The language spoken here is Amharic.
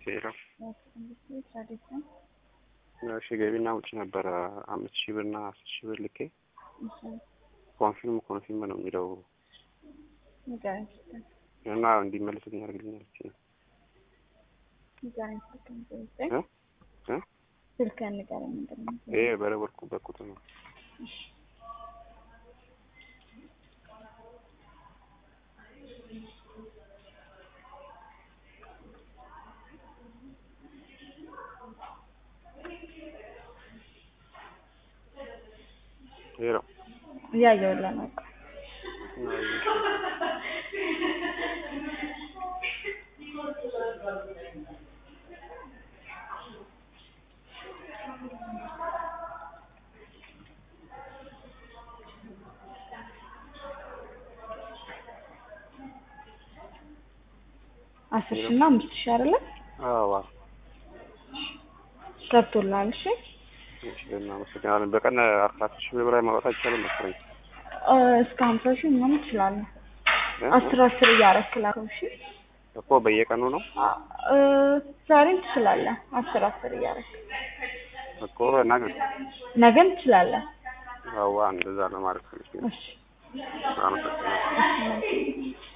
ሄሎ ትራዲሽን እሺ ገቢና ውጭ ነበረ አምስት ሺህ ብር እና አስር ሺህ ብር ልኬ ኮንፊርም ኮንፊርም ነው የሚለው ንገረኝ እና እንዲመለስልኝ ያደርግልኛል እቺ ንገረኝ ስልክህን ዘጠኝ እ እ ስልክህን ንገረኝ ምንድን ነው ይሄ በደወልኩበት ቁጥር ነው ሄሎ እያየሁልህ ነው እኮ አስር ሺህ እና አምስት ሺህ አይደለ አዋ ገብቶልሃል እሺ እሺ እናመሰግናለን በቀን አስራ ሺህ ብር በላይ ማውጣት አይቻልም መሰለኝ እ እስከ ሀምሳ ሺህ ምናምን ትችላለህ እ? አስር አስር እያደረክ ላከው እሺ እኮ በየቀኑ ነው አ- እ ዛሬም ትችላለህ አስር አስር እያደረክ እኮ ነገ ነገም ትችላለህ አዋ እንደዛ ነው ማለት ነው እሺ አመሰግናለሁ እሺ መልካም